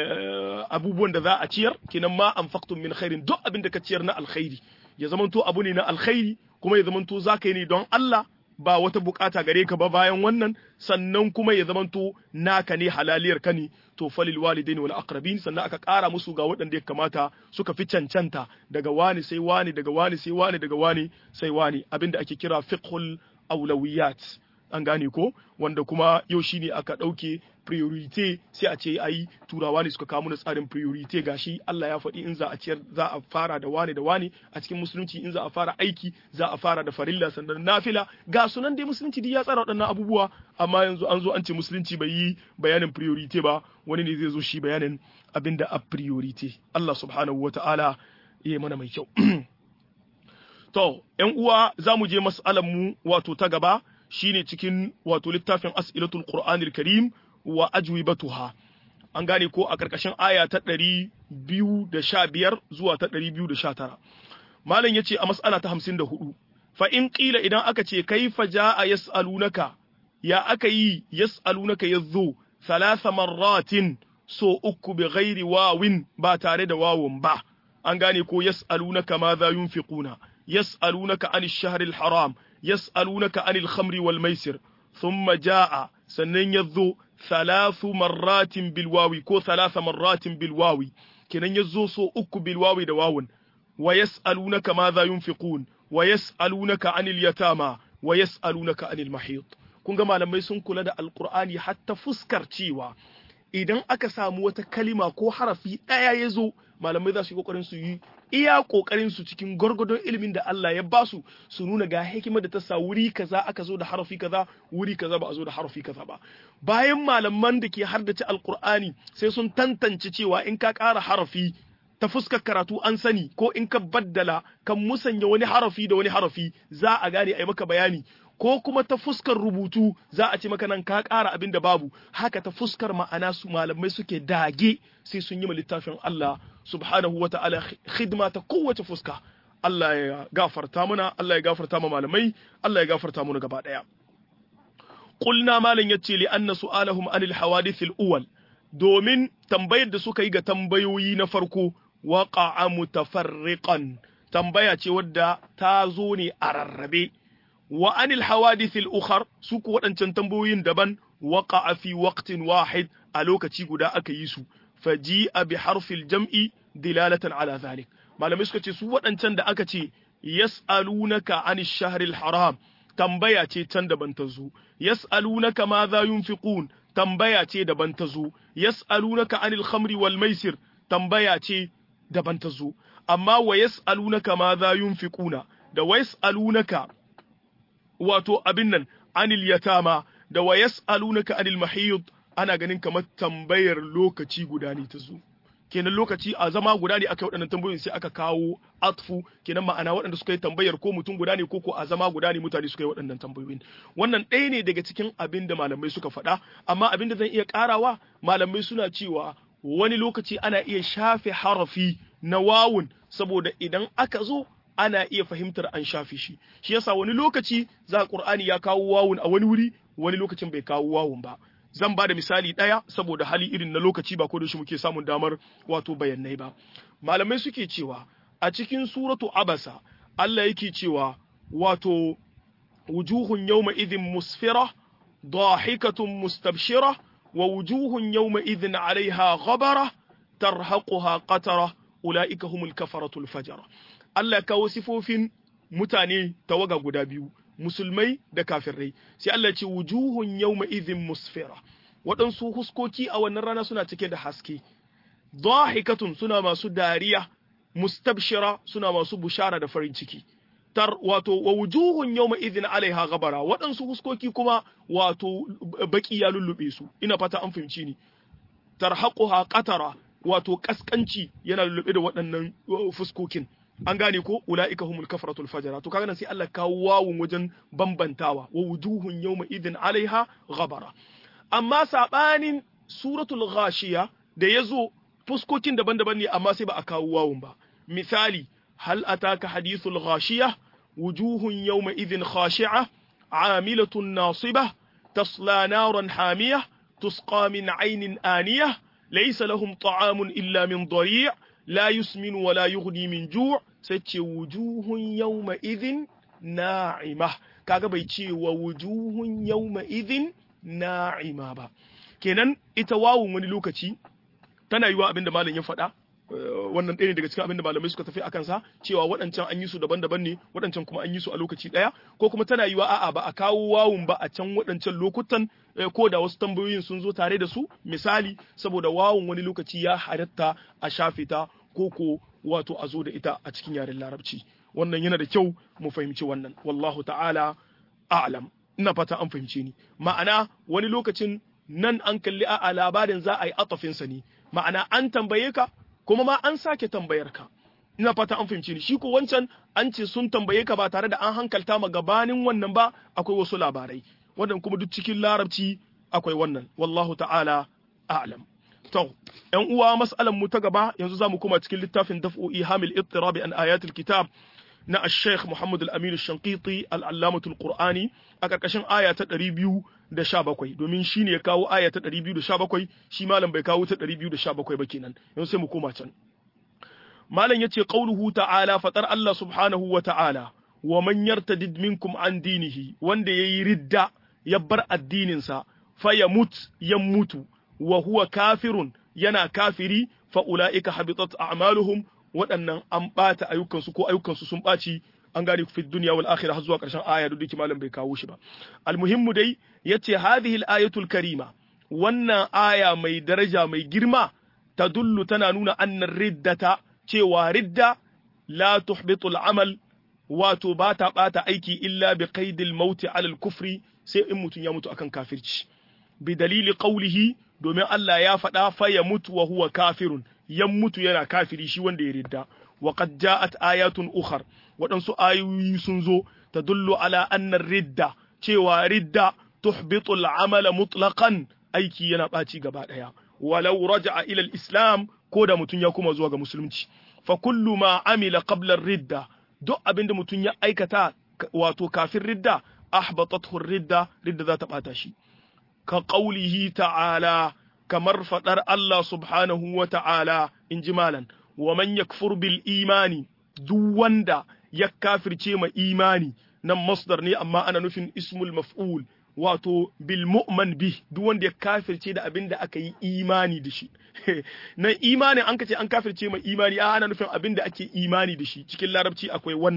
abubuwan da za a ciyar kinan ma an min khairin duk abin da ka ciyar na alkhairi ya zamanto abu ne na alkhairi kuma ya zamanto za ka yi ne don Allah ba wata bukata gare ka ba bayan wannan sannan kuma ya zamanto naka ne halaliyar ka ne to falil walidaini wal aqrabin sannan aka ƙara musu ga waɗanda ya kamata suka fi cancanta daga wani sai wani daga wani sai wani daga wani sai wani abinda ake kira fiqhul awlawiyat an gane ko wanda kuma yau shine aka ɗauke priorite sai a ce ai turawa ne suka kawo na tsarin priorite gashi Allah ya faɗi in za a ciyar za a fara da wani da wani a cikin musulunci in za a fara aiki za a fara da farilla sannan nafila ga sunan dai musulunci duk ya tsara waɗannan abubuwa amma yanzu an zo an ce musulunci bai yi bayanin priorite ba wani ne zai zo shi bayanin abin da a priorite Allah subhanahu wata'ala ya mana mai kyau to ƴan uwa za mu je mas'alan mu wato ta gaba shine cikin wato littafin as'ilatul qur'anil karim wa ajwibatuha an gane ko a karkashin aya ta 215 zuwa ta 219 malam yace a mas'ala ta 54 fa in qila idan aka ce kaifa jaa yas'alunaka ya aka yi yas'alunaka yazo thalatha marratin so uku bi ghairi wawin ba tare da wawun ba an gane ko yas'alunaka ma za yunfiquna yas'alunaka anish shahril haram يسألونك عن الخمر والميسر ثم جاء سنن يذو ثلاث مرات بالواو كو ثلاث مرات بالواو كنن يذو سو أكو بالواو دواون ويسألونك ماذا ينفقون ويسألونك عن اليتامى ويسألونك عن المحيط kun ga malamai sun kula da alkur'ani hatta fuskar cewa idan aka samu wata kalima ko harafi ɗaya ya zo malamai za su yi kokarin su yi iya kokarin su cikin gwargwadon ilimin da Allah ya ba su su nuna ga hikimar da ta sa wuri kaza aka zo da harafi kaza wuri kaza ba a zo da harafi kaza ba bayan malaman da ke haddace alkur'ani sai sun tantance cewa in ka ƙara harafi ta fuskar karatu an sani ko in ka baddala kan musanya wani harafi da wani harafi za a gane a yi maka bayani ko kuma ta fuskar rubutu za a ce maka nan ka ƙara abin da babu haka ta fuskar ma'ana su malamai suke dage sai sun yi littafin Allah subhanahu wa ta'ala khidma ta kowace fuska Allah ya gafarta mana Allah ya gafarta ma malamai Allah ya gafarta mana gaba daya qulna malan yace li anna su'alahum anil hawadith al-awwal domin tambayar da suka yi ga tambayoyi na farko waqa'a mutafarriqan tambaya ce wadda ta zo ne a rarrabe wa anil hawadith al-ukhar su ku waɗancan tambayoyin daban waqa'a fi waqtin wahid a lokaci guda aka yi su faji'a bi harfil jam'i dilalatan ala zalik malamai suka ce su waɗancan da aka ce yas'alunaka anish shahril haram tambaya ce can daban ta zo yas'alunaka ma za yunfiqun tambaya ce daban ta zo yas'alunaka anil khamri wal maisir tambaya ce daban ta zo amma wa yas'alunaka ma za yunfiquna da wa yas'alunaka wato abin nan anil yatama da wa yas'alunaka anil mahiyud ana ganin kamar tambayar lokaci guda ne ta zo kenan lokaci a zama guda ne aka yi waɗannan tambayoyin sai aka kawo atfu kenan ma'ana waɗanda suka yi tambayar ko mutum guda ne ko ko a zama guda ne mutane suka yi waɗannan tambayoyin wannan ɗaya ne daga cikin abin da malamai suka faɗa amma abin da zan iya ƙarawa malamai suna cewa wani lokaci ana iya shafe harafi na wawun saboda idan aka zo ana iya fahimtar an shafe shi shi yasa wani lokaci za Qur'ani ya kawo wawun a wani wuri wani lokacin bai kawo wawun ba zan ba da misali ɗaya saboda hali irin na lokaci ba ko da shi muke samun damar wato bayanai ba malamai suke cewa a cikin suratu abasa Allah yake cewa wato wujuhun yawma idhin musfira dahikatun mustabshira wa wujuhun yawma idhin alaiha ghabara tarhaquha qatara ulaika humul kafaratul fajara Allah kawo sifofin mutane tawaga guda biyu musulmai da kafirai sai Allah ce wujuhun yawma idhin musfira waɗansu huskoki a wannan rana suna cike da haske dhahikatun suna masu dariya mustabshira suna masu bushara da farin ciki tar wato wa wujuhun yawma idhin alaiha ghabara waɗansu huskoki kuma wato baki ya lullube su ina fata an fahimci ni tarhaquha qatara wato kaskanci yana lullube da waɗannan fuskokin an gane ko ula'ika humul kafaratul fajara to kaga nan sai Allah kawo wawun wajen bambantawa wa wujuhun yawma idin alaiha ghabara amma sabanin suratul ghashiya da yazo fuskokin daban-daban ne amma sai ba a kawo wawun ba misali hal ataka hadithul ghashiya wujuhun yawma idin khashi'a amilatun nasibah tasla naran hamiyah tusqa min aynin aniyah laysa lahum ta'amun illa min dari' la yusminu wa la yughni min ju' sai ce wujuhun yawma idhin na'ima kaga bai ce wa wujuhun yawma idhin na'ima ba kenan ita wawun wani lokaci tana yiwa abinda malam ya faɗa wannan ɗaya ne daga cikin abinda malamai suka tafi akan sa cewa waɗancan an yi su daban-daban ne waɗancan kuma an yi su a lokaci ɗaya ko kuma tana yiwa a'a ba a kawo wawun ba a can waɗancan lokutan ko da wasu tambayoyin sun zo tare da su misali saboda wawun wani lokaci ya halatta a shafe ta ko ko wato a zo da ita a cikin yaren larabci wannan yana da kyau mu fahimci wannan wallahu ta'ala a'lam ina fata an fahimce ni ma'ana wani lokacin nan an kalli a labarin za a yi atafinsa ne ma'ana an tambaye ka kuma ma an sake tambayar ka ina fata an fahimce ni shi ko wancan an ce sun tambaye ka ba tare da an hankalta ma gabanin wannan ba akwai wasu labarai wannan kuma duk cikin larabci akwai wannan wallahu ta'ala a'lam to yan uwa mas'alan mu ta gaba yanzu zamu koma cikin littafin daf'o'i hamil ittirabi an ayatul kitab na al-sheikh Muhammad al-Amin al-Shanqiti al-Allamatul Qur'ani a karkashin aya ta 217 domin shine ya kawo aya ta 217 shi malam bai kawo ta 217 ba kenan yanzu sai mu koma can malam yace qauluhu ta'ala fatar Allah subhanahu wa ta'ala wa man yartadid minkum an dinihi wanda yayi ridda ya bar addinin sa fa yamut yamutu wa huwa kafirun yana kafiri fa ulaika habitat a'maluhum waɗannan an ɓata ayyukansu ko ayyukansu sun ɓaci an gane fi duniya wal akhirah har zuwa ƙarshen aya da duki malam bai kawo shi ba almuhimmu dai yace hadhihi al-ayatul karima wannan aya mai daraja mai girma tadullu tana nuna annar riddata cewa ridda la tuhbitu al-amal wato ba ta ɓata aiki illa bi qaidil mauti ala al-kufri sai in mutum ya mutu akan kafirci bi dalili qawlihi domin Allah ya faɗa fa ya mutu wa huwa kafirun yan mutu yana kafiri shi wanda ya ridda wa qad ja'at ayatun ukhar waɗansu ayoyi sun zo tadullu ala anna ridda cewa ridda tuhbitu al-amala mutlaqan aiki yana ɓaci gaba ɗaya walau raja'a ila al-islam ko da mutum ya kuma zuwa ga musulunci fa kullu ma amila qabla ridda duk abinda mutum ya aikata wato kafin ridda ahbatathu ridda ridda za ta ɓata shi ka ƙaulihi ta'ala kamar faɗar Allah subhanahu wa ta'ala in ji malan, wa man yakfur bil imani duk wanda ya kafirce ma imani nan masdar ne amma ana nufin ismul maf'ul wato bil mu'man bi duk wanda ya kafirce da abin da aka yi imani da shi nan imanin an kace an kafirce ma imani a ana nufin abin da ake imani da shi cikin larabci akwai wannan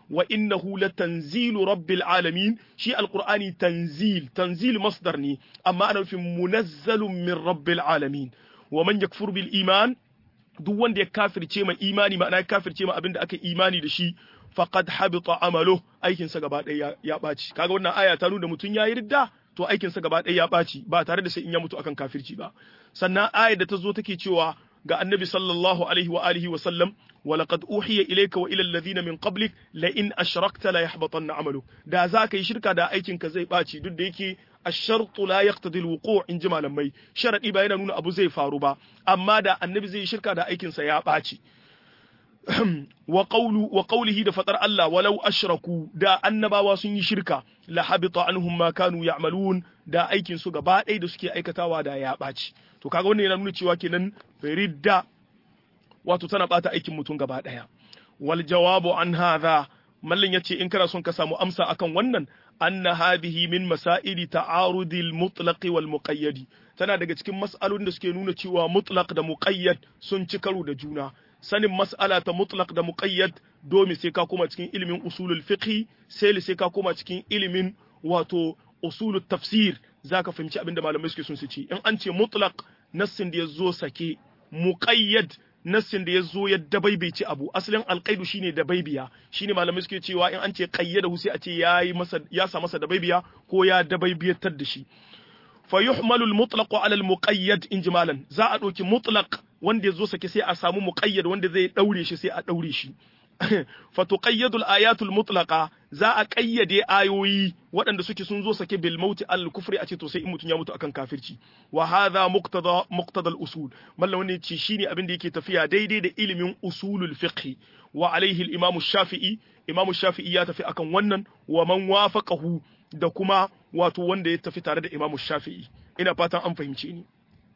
wa innahu latanzilu rabbil alamin shi alqur'ani tanzil tanzil masdar ne amma ana nufin munazzalun min rabbil alamin wa man yakfur bil iman duk wanda ya kafirce ma imani ma'ana ya kafirce ma abinda aka imani da shi faqad habita amalu aikin sa gaba ɗaya ya ɓaci kaga wannan aya ta nuna mutun yayi ridda to aikin sa gaba ɗaya ya ɓaci ba tare da sai in ya mutu akan kafirci ba sannan ayar da ta zo take cewa ga annabi sallallahu alaihi wa alihi wa sallam wa laqad uhiya ilayka wa ila alladhina min qablik la in ashrakta la yahbatanna amalu da za ka yi shirka da aikin ka zai ɓaci duk da yake الشرط لا يقتضي الوقوع in ji malamai sharadi ba yana nuna abu zai faru ba amma da annabi zai yi shirka da aikin sa ya ɓaci wa qawlu wa qawlihi da fatar Allah walau ashraku da annabawa sun yi shirka la habita anhum ma kanu ya'malun da aikin su gaba ɗaya da suke aikatawa da ya ɓaci to kaga wannan yana nuna cewa kenan ridda wato tana bata aikin mutum gaba ɗaya wal jawabu an hadha mallan yace in kana son ka samu amsa akan wannan anna hadhihi min masaili ta'arudil mutlaq wal muqayyad tana daga cikin mas'alolin da suke nuna cewa mutlaq da muqayyad sun ci karo da juna sanin mas'ala ta mutlaq da muqayyad domin sai ka koma cikin ilimin usulul fiqh sai sai ka koma cikin ilimin wato usulul tafsir zaka fahimci abinda malamai suke sun su ci in an ce mutlaq nassin da yazo sake muqayyad nassin da yazo ya dabaibaici abu asalin alqaidu shine dabaibiya shine malamai suke cewa in an ce qayyadahu sai a ce yayi masa ya sa masa dabaibiya ko ya dabaibiyatar da shi fa yuhmalu al-mutlaq ala al-muqayyad injimalan za a ɗauki mutlaq wanda yazo sake sai a samu muqayyad wanda zai daure shi sai a daure shi fa tuqayyadu al-ayatul mutlaqa za a kayyade ayoyi waɗanda suke sun zo sake bil mauti al kufri a ce to sai in mutun ya mutu akan kafirci wa hadha muqtada muqtada al usul mallan wannan ce shine abin da yake tafiya daidai da ilimin usulul fiqh wa alaihi al imam shafi'i imam shafi'i ya tafi akan wannan wa man wafaqahu da kuma wato wanda ya tafi tare da imam shafi'i ina fatan an fahimce ni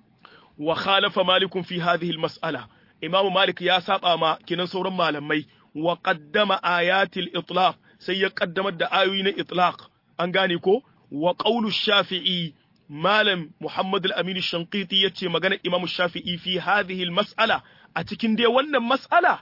wa khalafa malikun fi hadhihi al mas'ala imam malik ya saba ma kinan sauran malamai wa qaddama ayatil itlaq sai ya kaddamar da ayoyi na itlaq an gane ko wa qawlu shafi'i malam muhammad al-amin shanqiti yace magana imam shafi'i fi hadhihi al-mas'ala a cikin dai wannan mas'ala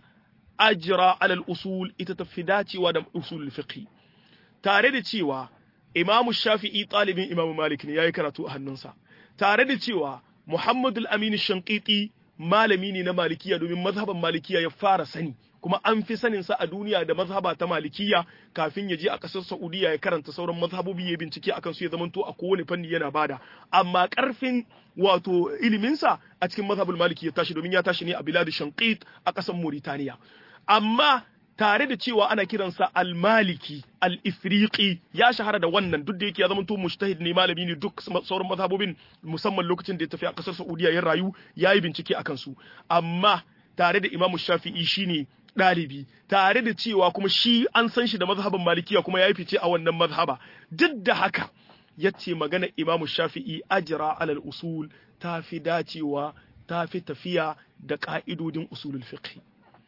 ajra ala al-usul ita tafi dacewa da usul al-fiqh tare da cewa imam shafi'i talibin imam malik ne yayi karatu a hannunsa tare da cewa muhammad al-amin shanqiti malami ne na malikiya domin mazhaban malikiya ya fara sani kuma an fi sanin sa a duniya da mazhaba ta malikiya kafin ya je a ƙasar Saudiya ya karanta sauran mazhabobi ya bincike akan su ya zamanto a kowane fanni yana bada amma karfin wato ilimin sa a cikin mazhabul maliki ya tashi domin ya tashi ne a bilad Shanqit a ƙasar Mauritania amma tare da cewa ana kiransa al-maliki al-ifriqi ya shahara da wannan duk da yake ya zamanto mujtahid ne malami ne duk sauran mazhabobin musamman lokacin da ya tafi a ƙasar Saudiya ya rayu yayi bincike akan su amma tare da Imam Shafi'i shine ɗalibi tare da cewa kuma shi an san shi da mazhaban malikiya kuma ya yi fice a wannan mazhaba duk da haka ya ce magana imamu shafi'i ajira alal usul ta fi dacewa ta fi tafiya da ƙa'idodin usulul fiqh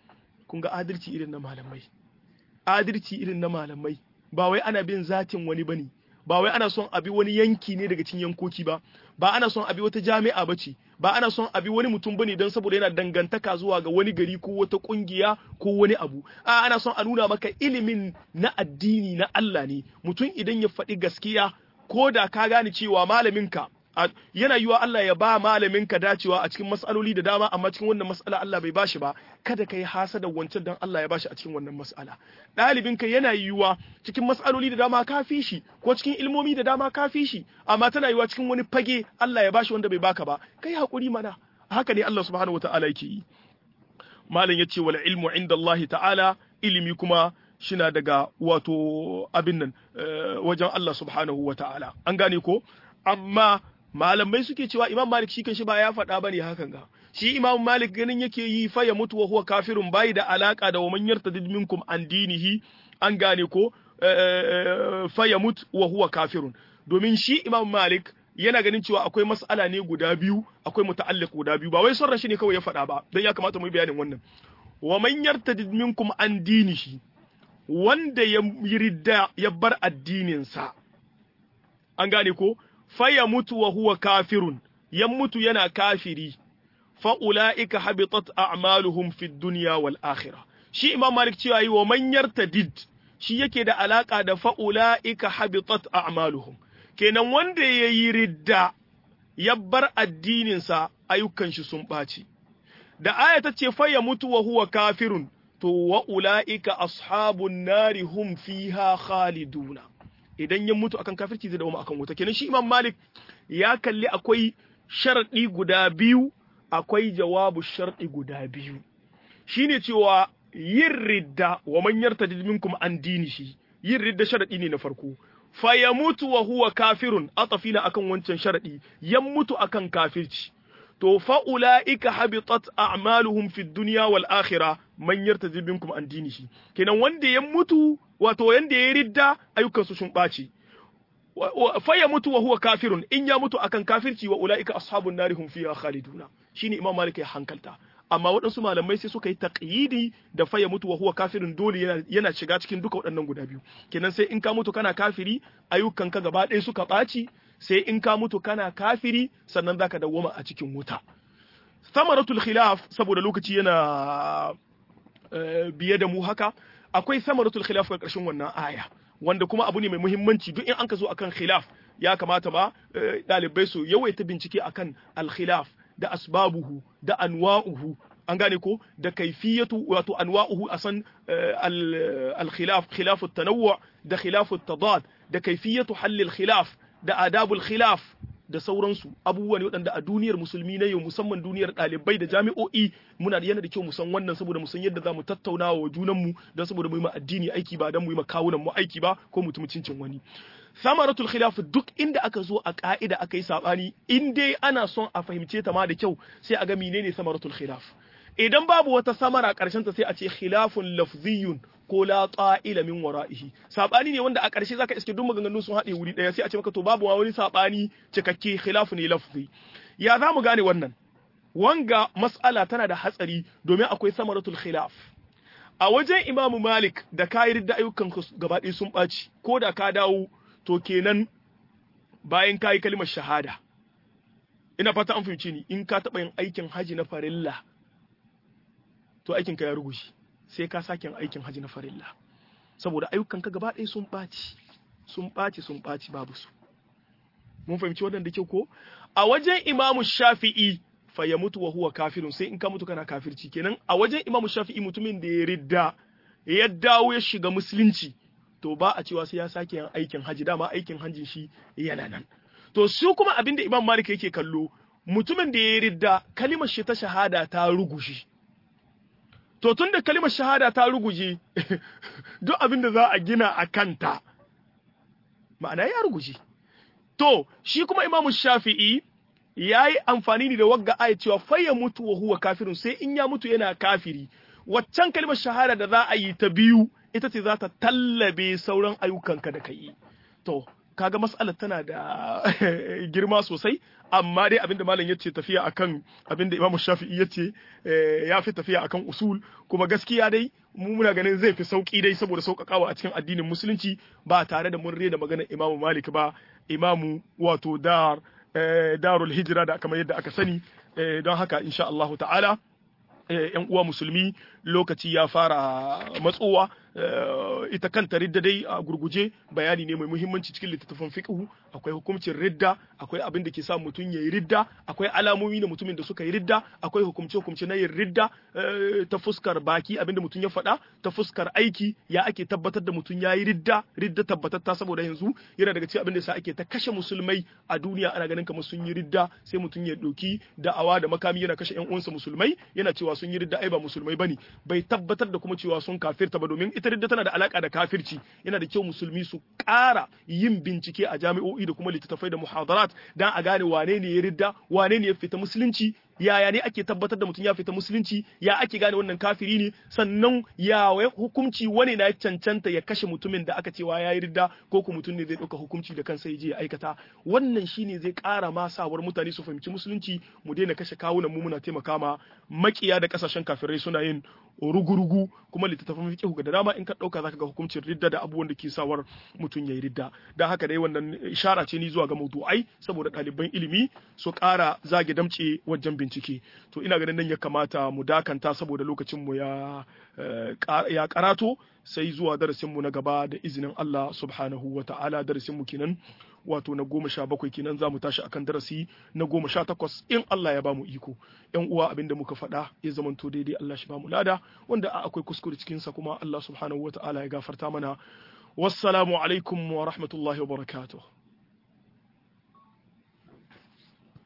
kun ga adalci irin na malamai adalci irin na malamai ba wai ana bin zatin wani bane ba wai ana son abi wani yanki ne daga cikin yankoki ba ba ana son abi wata jami'a bace ba ana son abi wani mutum bane don saboda yana dangantaka zuwa ga wani gari ko wata kungiya ko wani abu a ana son a nuna maka ilimin na addini na Allah ne mutum idan ya faɗi gaskiya ko da ka gane cewa malaminka yana yiwa Allah ya ba malaminka dacewa a cikin mas'aloli da dama amma cikin wannan mas'ala Allah bai bashi ba kada ka yi hasada wancan dan Allah ya bashi a cikin wannan mas'ala ɗalibinka yana yiwa cikin mas'aloli da dama ka fi shi ko cikin ilmomi da dama ka fi shi amma tana yiwa cikin wani fage Allah ya bashi wanda bai baka ba kai hakuri mana haka ne Allah subhanahu wataala yake yi malam yace wal ilmu inda Allah ta'ala ilimi kuma shina daga wato abin nan wajen Allah subhanahu wataala an gane ko amma malamai suke cewa imam malik shi kanshi ba ya faɗa bane hakan ga shi imam malik ganin yake yi fa ya mutu wa huwa kafirun bai da alaka da waman yartadid minkum an dinihi an gane ko fa ya mutu wa huwa kafirun domin shi imam malik yana ganin cewa akwai mas'ala ne guda biyu akwai muta'alliq guda biyu ba wai son rashi ne kawai ya faɗa ba dan ya kamata mu yi bayanin wannan wa man yartadid minkum an dinihi wanda ya ridda ya bar addinin sa an gane ko faya mutu wa huwa kafirun yan mutu yana kafiri fa ulaika habitat a'maluhum fid dunya wal akhirah shi imam malik cewa yi wa man yartadid shi yake da alaka da fa'ula'ika habitat a'maluhum kenan wanda yayi ridda ya bar addininsa ayyukan shi sun ɓaci da aya ta ce fa ya mutu wa huwa kafirun to wa ula'ika ashabun nari hum fiha khaliduna idan ya mutu akan kafirci zai dawo akan wuta kenan shi Imam Malik ya kalli akwai sharadi guda biyu akwai jawabu sharadi guda biyu shine cewa yin ridda wa man yartadid minkum an dinihi yin ridda sharadi ne na farko fa ya mutu wa huwa kafirun atafina akan wancan sharadi ya mutu akan kafirci to fa ulaika habitat a'maluhum fid dunya wal akhirah man yartazi minkum an dinihi kenan wanda ya mutu wato yanda ya ridda ayyukan su sun baci fa ya mutu wa huwa kafirun in ya mutu akan kafirci wa ulaika ashabun nari hum fiha khaliduna shine imam malik ya hankalta amma waɗansu malamai sai suka yi taqyidi da fa ya mutu wa huwa kafirun dole yana, yana shiga cikin duka waɗannan guda biyu kenan sai in ka mutu kana kafiri ayyukan ka gaba ɗaya suka ɓaci sai in ka mutu kana kafiri sannan zaka dawwama a cikin wuta samaratul khilaf saboda lokaci yana biye da mu haka akwai samaratul khilaf ga ƙarshen wannan aya wanda kuma abu ne mai muhimmanci duk in an ka zo akan khilaf ya kamata ma ɗalibai su yawaita bincike akan al-khilaf da asbabuhu da anwa'uhu an gane ko da kaifiyatu wato anwa'uhu a san al-khilaf khilafu tanawwu da khilafu tadad da kaifiyatu hallil khilaf da adabul khilaf da sauransu abubuwa ne waɗanda a duniyar musulmi na yau musamman duniyar ɗalibai da jami'o'i muna da yana da kyau mu san wannan saboda mu san yadda za mu tattauna wa junanmu don saboda mu yi ma addini aiki ba don mu yi ma kawunan mu aiki ba ko mu cincin wani samaratul khilaf duk inda aka zo a ka'ida aka yi sabani in dai ana son a fahimce ta ma da kyau sai a ga menene samaratul khilaf idan babu wata samara karshen ta sai a ce khilafun lafziyun ko la ta'ila min wara'ihi sabani ne wanda a ƙarshe zaka iske duk maganganun sun haɗe wuri ɗaya sai a ce maka to babu wani sabani cikakke khilafu ne lafzi ya za mu gane wannan wanga mas'ala tana da hatsari domin akwai samaratul khilaf a wajen imamu malik da kayi da ayyukan gaba ɗaya sun ɓaci ko da ka dawo to kenan bayan kayi kalmar shahada ina fata an fahimci ni in ka taɓa yin aikin haji na farilla to aikin ka ya rugushe sai ka sake aikin haji na farilla saboda ayyukan ka gaba ɗaya sun ɓaci sun ɓaci sun ɓaci babu su mun fahimci wannan da kyau ko a wajen imamu shafi'i fa ya mutu wa huwa kafirun sai in ka mutu kana kafirci kenan a wajen imamu shafi'i mutumin da ya ridda ya dawo ya shiga musulunci to ba a cewa sai ya sake yin aikin haji dama aikin hajin shi yana nan to su kuma abin da imam malik yake kallo mutumin da ya ridda kalimar shi ta shahada ta rugushe to tun da kalimar shahada ta ruguje duk abin da za a gina a kanta ma'ana ya ruguje to shi kuma imamu shafi'i ya yi amfani ne da wagga aya cewa fayya mutu wa huwa kafirun sai in ya mutu yana kafiri waccan kalimar shahada da za a yi ta biyu ita ce za ta tallabe sauran ayyukanka da ka yi to kaga mas'alar tana da girma sosai amma dai abinda malam ya ce tafiya akan abinda imamu shafi'i ya ce ya fi tafiya akan usul kuma gaskiya dai mu muna ganin zai fi sauki dai saboda sauƙaƙawa a cikin addinin musulunci ba tare da mun rena maganar imamu malik ba imamu wato dar darul hijira da kamar yadda aka sani don haka insha Allahu ta'ala yan uwa musulmi lokaci ya fara matsowa ita kanta ridda dai a gurguje bayani ne mai muhimmanci cikin littattafan fiqhu akwai hukuncin ridda akwai abin da ke sa mutum ya yi ridda akwai alamomi na mutumin da suka yi ridda akwai hukumce hukumce na yin ridda ta fuskar baki abin da mutum ya faɗa ta fuskar aiki ya ake tabbatar da mutum ya yi ridda ridda tabbatatta saboda yanzu yana daga cikin abin da sa ake ta kashe musulmai a duniya ana ganin kamar sun yi ridda sai mutum ya ɗauki da'awa da makami yana kashe yan uwansa musulmai yana cewa sun yi ridda ai ba musulmai bane bai tabbatar da kuma cewa sun kafirta ba domin ita ridda tana da alaka da kafirci yana da kyau musulmi su ƙara yin bincike a jami'o'i da kuma littattafai da muhadarat dan a gane wane ne ya ridda wane ne ya fita musulunci yaya ne ake tabbatar da mutum ya fita musulunci ya ake gane wannan kafiri ne sannan ya hukunci wani na cancanta ya kashe mutumin da aka cewa ya yi ridda ko ko mutum ne zai ɗauka hukunci da kansa ya je ya aikata wannan shine zai ƙara ma sawar mutane su fahimci musulunci mu daina kashe kawunan mu muna taimaka ma makiya da kasashen kafirai suna yin rugurugu kuma littattafan fiqh da dama in ka dauka zaka ga hukuncin ridda da abubuwan da ke sawar mutum yayi ridda dan haka dai wannan ishara ce ni zuwa ga maudu'ai saboda ɗaliban ilimi su ƙara zage damce wajen bincike to ina ganin nan ya kamata mu dakanta saboda lokacin mu ya ya karato sai zuwa darasin mu na gaba da izinin Allah subhanahu wa ta'ala darasin mu kenan wato na goma sha bakwai kenan za mu tashi akan darasi na goma sha takwas in Allah ya bamu iko yan uwa abinda muka faɗa ya zamanto daidai Allah shi bamu lada wanda akwai kuskure cikinsa kuma Allah subhanahu wa ta'ala ya gafarta mana wassalamu alaikum wa rahmatullahi wa barakatuh